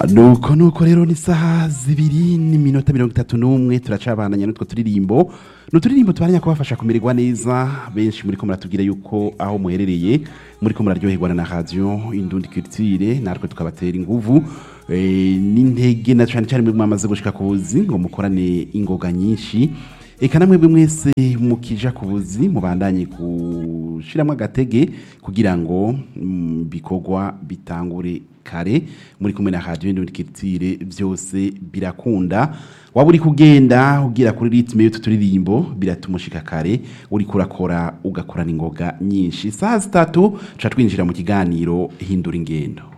nuko nuko rero ni saha zibiri n'iminota mirongo itatu n'umwe turacabandanya n'utwo turirimbo ni uturirimbo tubaranya kubafasha kumererwa neza benshi muri ko muratubwira yuko aho muherereye muri ko muraryoherwa na radiyo indundi culture natwe tukabatera inguvu eh, n'intege na cyane cyane mwe mwamaze gushika ku buzi ngo mukorane ingoga nyinshi eka namwe bwe mwese mukija ku buzi mubandanye gushiramo agatege kugira ngo mm, bikorwa bitangure kare muri kumwe na radio Indundi Culture byose birakunda waba uri kugenda ugira kuri ritme y'utu turirimbo biratumushika kare uri kurakora ugakorana ingoga nyinshi saa zitatu tuca twinjira mu kiganiro hindura ingendo